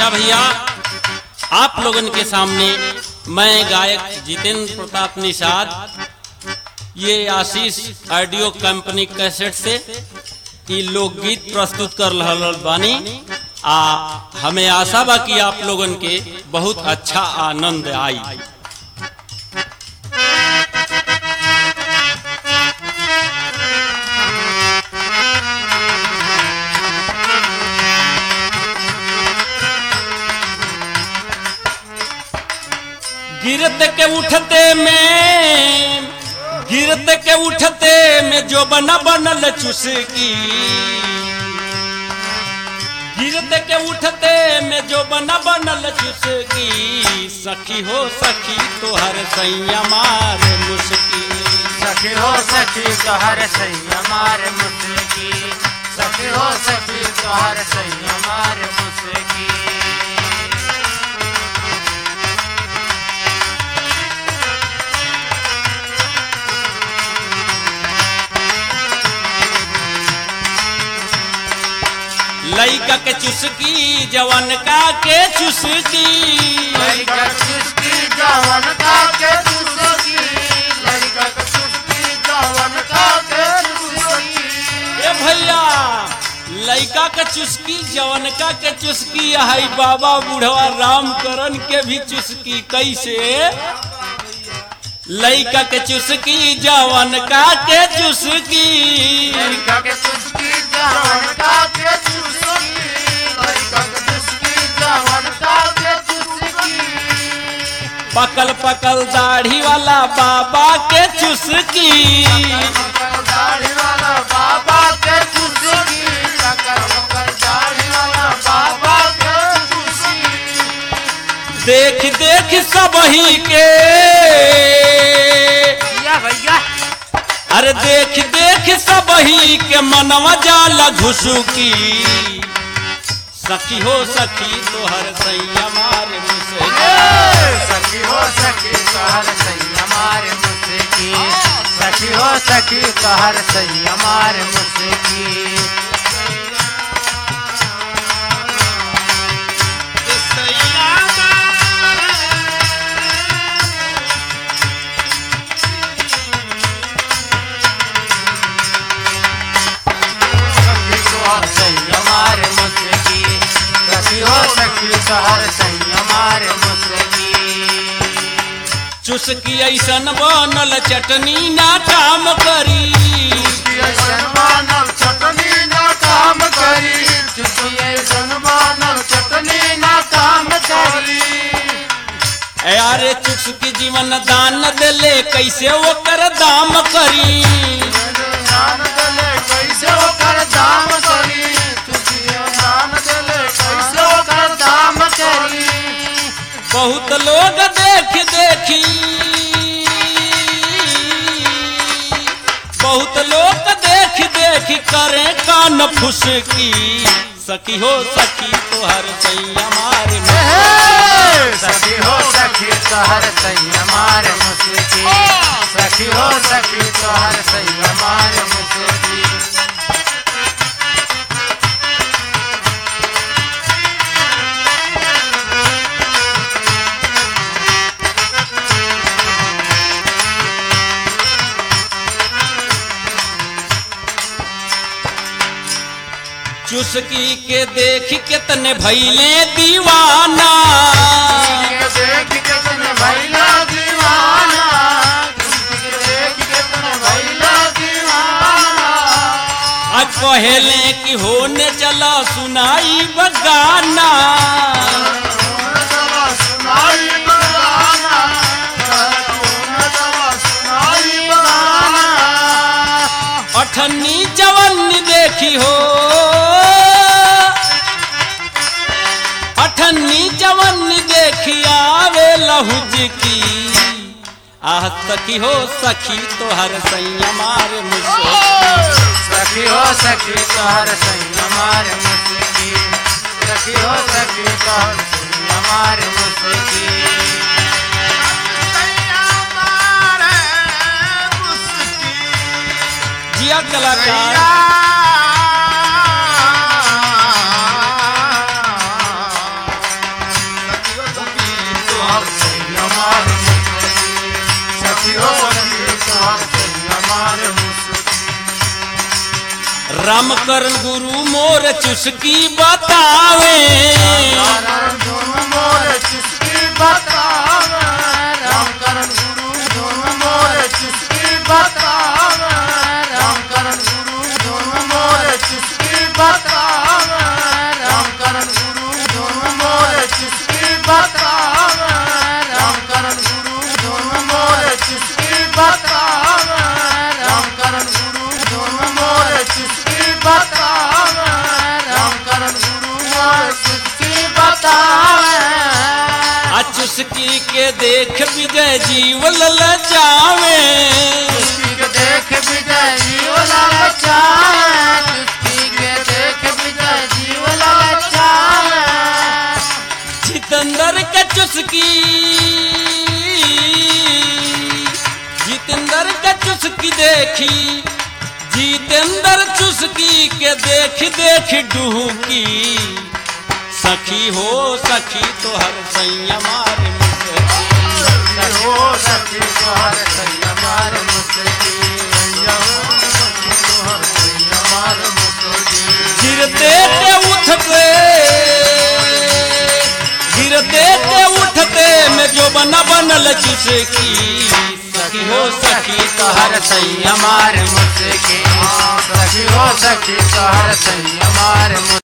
अच्छा भैया आप लोगन के सामने मैं गायक जितेंद्र प्रताप निषाद ये आशीष ऑडियो कंपनी कैसेट से ई लोकगीत प्रस्तुत कर रहल बानी आ हमें आशा बा कि आप लोगन के बहुत अच्छा आनंद आई गिरत के उठते में गिरत के उठते में जो बना बनल चुसकी गिरत के उठते में जो बना बनल चुसकी सखी हो सखी तोहर सैया मार मुस्की सखी हो सखी तोहर सैया मार मुस्की सखी हो सखी तोहर सैया मार मुस्की लइका के चुसकी जवन का के चुसकी लड़का चुस्की जवन का के चुस्की लड़का के चुस्की जवन का के चुस्की ए भैया लइका के चुस्की जवनका के चुस्की हाई बाबा बुढ़वा राम करन के भी चुस्की कैसे लइका के चुस्की जवनका के चुस्की लड़का के चुस्की जवन का के चुस्की लड़का के चुस्की जवन का के चुस्की पकल पकल दाढ़ी वाला बाबा के चुस्की दाढ़ी वाला बाबा के चुस्की टकर मकर दाढ़ी वाला बाबा के चुस्की देख देख सबही के भैया भैया अरे देख देख सबही के मनवा जाला घुसुकी सखी हो सखी तोहर सैया मार मुसकी सखी हो सखी तोहर सही हमारे मुझकी सखी हो सखी तोहर सही हमारे मुझकी सखी तोहर सही हमारे मुझकी सखी हो सखी तोहर सही हमारे मुझकी चुसकी ऐसन बनल चटनी ना काम करी मानव चटनी ना काम करी चुटिए मानव चटनी ना काम करी अरे चुसकी जीवन दान देले कैसे ओकर दाम करी दान दले कैसे ओकर दाम करी चुटिए दान दले कैसे ओकर दाम करी बहुत लोग देख देखी बहुत लोग देख देख करे कान फुसकी सखी हो सखी तोहर सैया मार सखी हो सखी तोहर सही हमारे मुस्की सखी हो सखी तोहर सही हमारे मुस्की चुसकी के देख कितने भैले दीवाना देख कितने भैया दीवाना देख कितने भैया दीवाना अब कहेले कि होने चला सुनाई बगाना सुनाई बगाना सुनाई बगाना अठन्नी जवन्नी देखी हो अठन्नी जवन्नी देखी आवे लहुज की आह सखी हो सखी तोहर सैया मार मुझसे सखी हो सखी तोहर सही हमारे मुस्की सखी हो सखी तोहर सही हमारे मुस्की जिया कलाकार रामकरण गुरु मोर चुस्की बतावे करण गुरु मोर चुस्की बतावे राम करण गुरु धुन मोर चुस्की बतावे राम करण गुरु धुन मोर चुस्की बतावे राम करण गुरु धुन मोर चुस्की बतावे राम करण गुरु धुन मोर चुस्की बतावे राम करण गुरु धुन मोर चुस्की बतावे राम करण गुरु मोर चुस्की बतावे आ चुस्की के देख विजय जीव ललचावे चुस्की के देख विजय जीव ललचावे चुस्की के देख विजय जीव ललचावे जितेंद्र का चुस्की जितेंद्र का चुस्की देखी जितेंद्र चुस्की के देख देख डुहकी सखी हो सखी तो हर सैया मार मुझे हो सखी तोहर सैया मार मुसकी सखी तोहर सैया मार मुसकी गिरते ते उठते गिरते ते उठते में जो बना बनल चुस्की सखी हो सखी तो हर सैया मार मुझसे सखी हो सखी तोहर सैया मार मुझसे